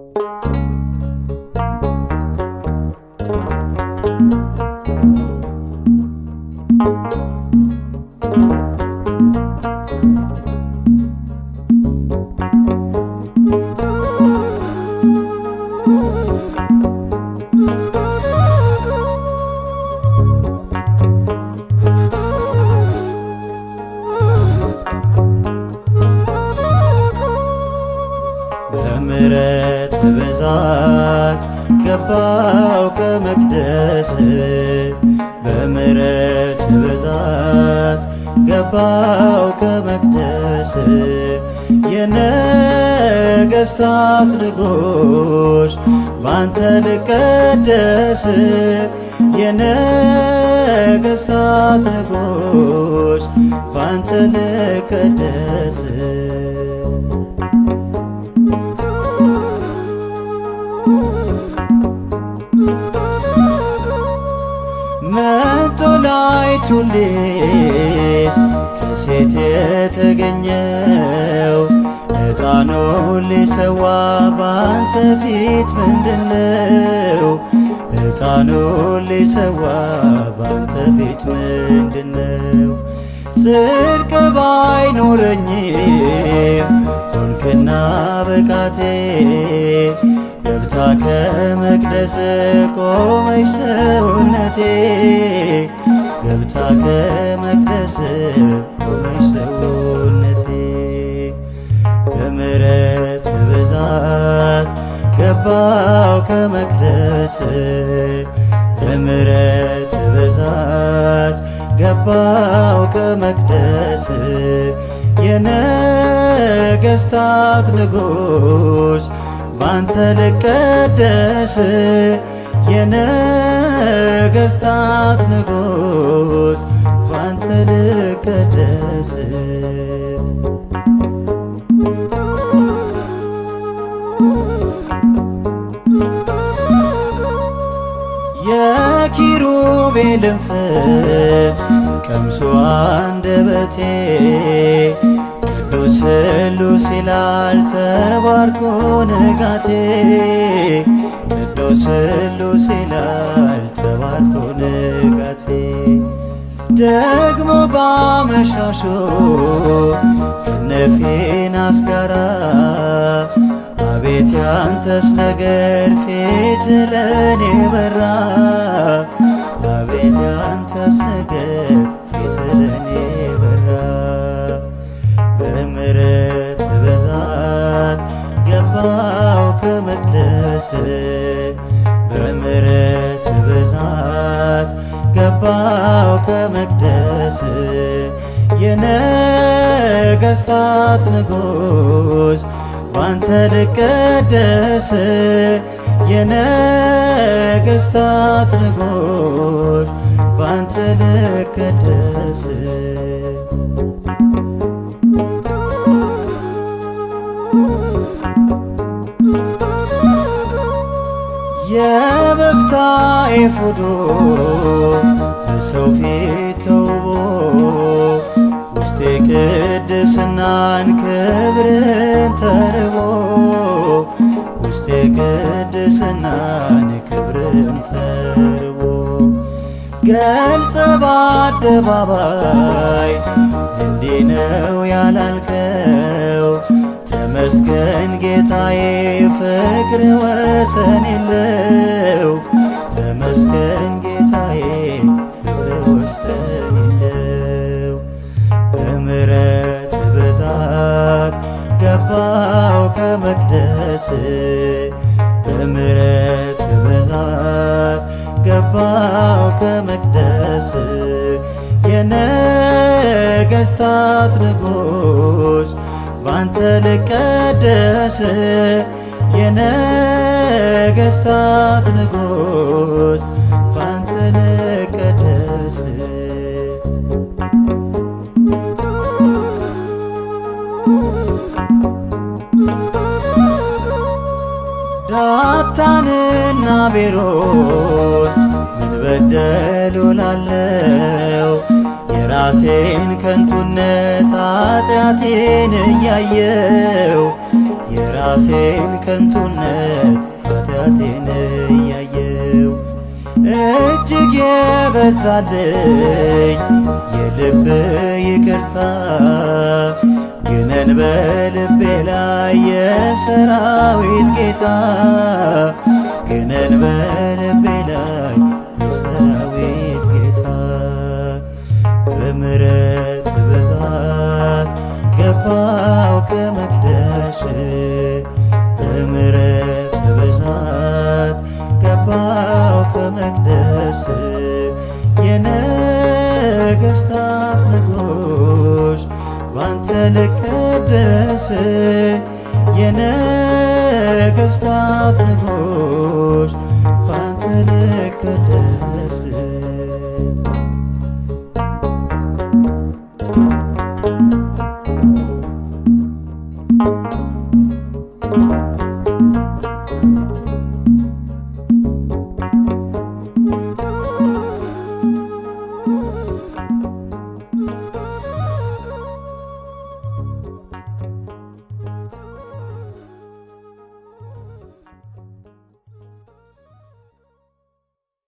በምሕረት ብዛት ገባው ከመቅደስ በምሕረት ብዛት ገባው ከመቅደስ የነገሥታት ንጉሥ ባንተ ልቀደስ የነገሥታት ንጉሥ ባንተ ልቀደስ መጦላይቱ ልጅ ከሴት የተገኘው ዕጣኑ ሊሰዋ ባንተ ፊት ምንድነው? ዕጣኑ ሊሰዋ ባንተ ፊት ምንድነው? ጽድቅ ባይኖረኝም ሆንክና ብቃቴ ገብታ ከመቅደስ ቆመች ሰውነቴ ገብታ ከመቅደስ ቆመች ሰውነቴ በምሕረት ብዛት ገባው ከመቅደስ በምሕረት ብዛት ገባው ከመቅደስ የነገሥታት ንጉሥ ባንተ ልቀደስ የነገሥታት ንጉሥ ባንተ ልቀደስ የኪሩቤልን ፍም ቀምሶ አንደበቴ ቅዱስ ስሉስ ይላል ተባርኮ ንጋቴ ቅዱስ ስሉስ ይላል ተባርኮ ንጋቴ ደግሞ ባመሻሾ ከነፊናስ ጋራ አቤት ያንተስ ነገር ፊት ለኔ በራ አቤት ያንተስ ነገር ፊት ለኔ በራ በምሕረት ብዛት ገባው ከመቅደስ በምሕረት ብዛት ገባው ከመቅደስ የነገሥታት ንጉሥ ባንተ ልቀደስ የነገሥታት ንጉሥ ባንተ ልቀደስ የበፍታ ኤፉዱ በሰው ፊት ተውቦ ውስጤ ቅድስናን ክብርን ተርቦ ውስጤ ቅድስናን ክብርን ተርቦ ገልጸ በአደባባይ እንዲህ ነው ያላልከው ተመስገን ጌታዬ ፍቅር ወሰን የለው ተመስገን ጌታዬ ፍቅር ወሰን የለው በምሕረት ብዛት ገባው ከመቅደስ በምሕረት ብዛት ገባው ከመቅደስ የነገሥታት ንጉሥ ባንተ ልቀደስ የነገሥታት ንጉሥ ባንተ ልቀደስ ዳታንና ቤሮን ምን በደሉ ላለው የራሴን ከንቱነት ኃጢአቴን እያየው የራ የራሴን ከንቱነት ኃጢአቴን እያየው እጅግ የበዛልኝ የልብ ይቅርታ ግነን በልቤ ላይ የሰራዊት ጌታ ግነን በልቤ ላይ የሰራዊት ጌታ በምሕረት ብዛት ገባው ከመቅደስ በምሕረት ብዛት ገባው ከመቅደስ የነገሥታት ንጉሥ ባንተ ልቀደስ የነገሥታት ንጉሥ ባንተ ልቀደስ